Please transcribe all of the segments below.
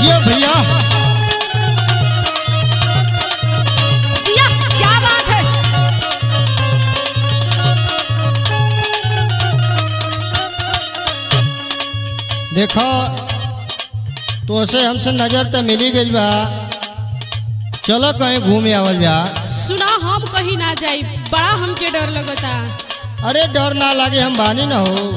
जियो भैया दिया क्या बात है देखो तो से हमसे नजर तो मिली गई बा चलो कहीं घूमे आवल जा सुना हम कहीं ना जाई बड़ा हमके डर लगता अरे डर ना लागे हम बानी ना हो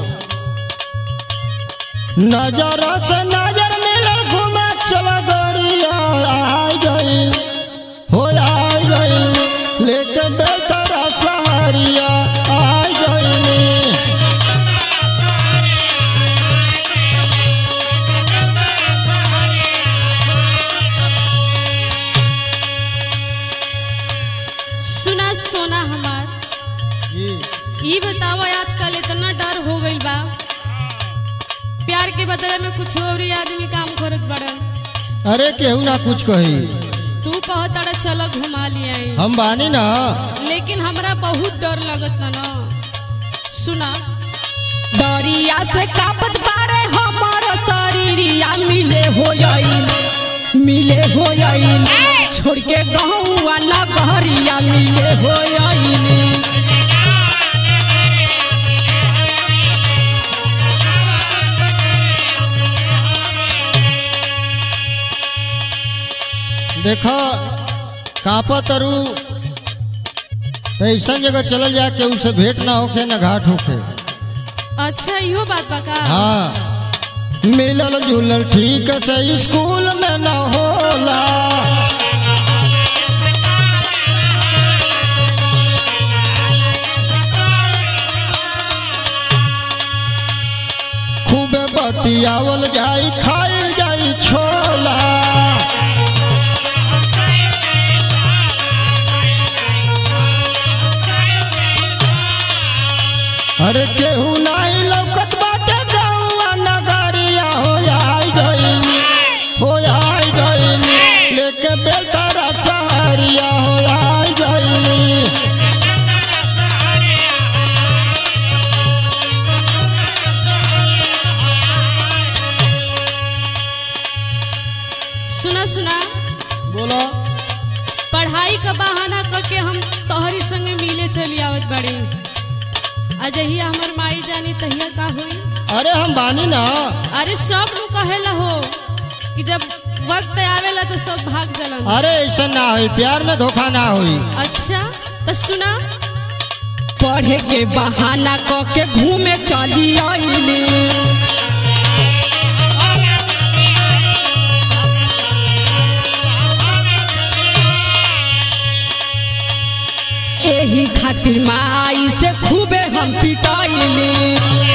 नजर से नजर मिलल घूमे चलो गोरिया आई गई हो आई गई लेके बेतरा सहरिया आई गई सुना सोना हमार जी ई बताओ आजकल इतना डर हो गइल बा प्यार के बदले में कुछ और ही आदमी काम करत बड़न अरे केहू ना कुछ कही तू कह तड़ा चलो घुमा लिया हम बानी ना लेकिन हमरा बहुत डर लगत ना ना सुना डरिया से कापत बारे हमार शरीरिया मिले हो जाई मिले हो जाई छोड़ के गहुआ ना गहरिया मिले हो जाई देखो कापा तरु ऐसा जगह चल जा के उसे भेंट ना होखे ना घाट होखे अच्छा इहो बात बा का हाँ मिलल जुलल ठीक से स्कूल में न होला खूबे बतियावल जाई खाइल जाई छोला अरे केहू नाही लौकत बाटे गौआ नगरिया हो आई गई हो आई गई लेके बेलतारा सहरिया हो आई गई सुना सुना बोलो पढ़ाई का बहाना करके हम तोहरी संगे मिले चली आवत बड़ी अजहिया हमर माई जानी तहिया का हुई अरे हम बानी ना अरे सब लोग कहेला हो कि जब वक्त आवेला तो सब भाग जलन अरे ऐसा ना होई प्यार में धोखा ना होई अच्छा तो सुना पढ़े के बहाना क के घूमे चली आईली एही खातिर माई से खूबे हम पिटाइली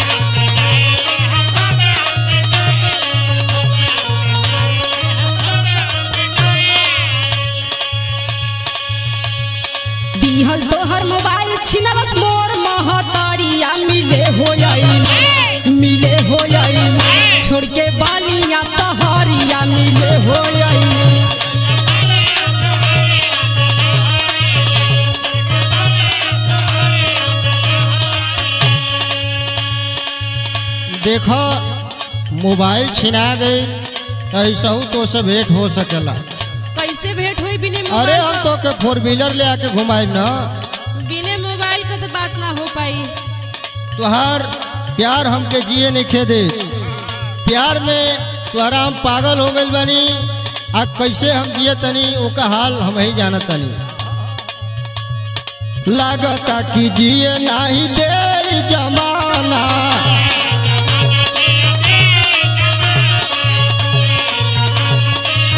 दिहल तोहर मोबाइल छिनलस मोर महतारिया मिले हो जाई मिले हो जाई छोड़ के बालिया तहरिया मिले हो जाई देखो मोबाइल छिना गई तो ऐसा हूँ तो से भेंट हो सकेला कैसे भेंट हुई बिने अरे मोबाइल हम तो के फोर व्हीलर ले आके घुमाई ना बिने मोबाइल का तो बात ना हो पाई तुहार प्यार हमके जिए नहीं खे दे प्यार में तुहरा हम पागल हो गइल बानी आ कैसे हम जिए तनी ओका हाल हम ही जाना तनी लागता कि जिए नाही दे ई जमाना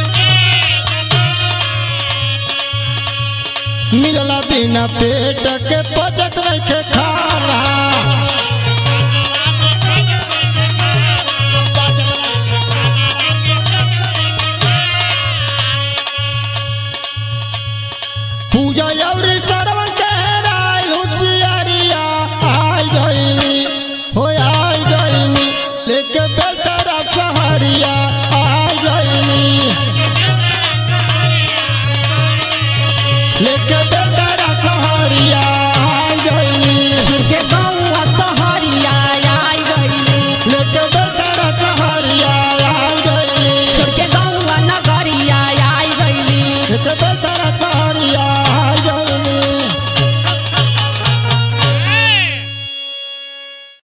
मिलला बिना पेट के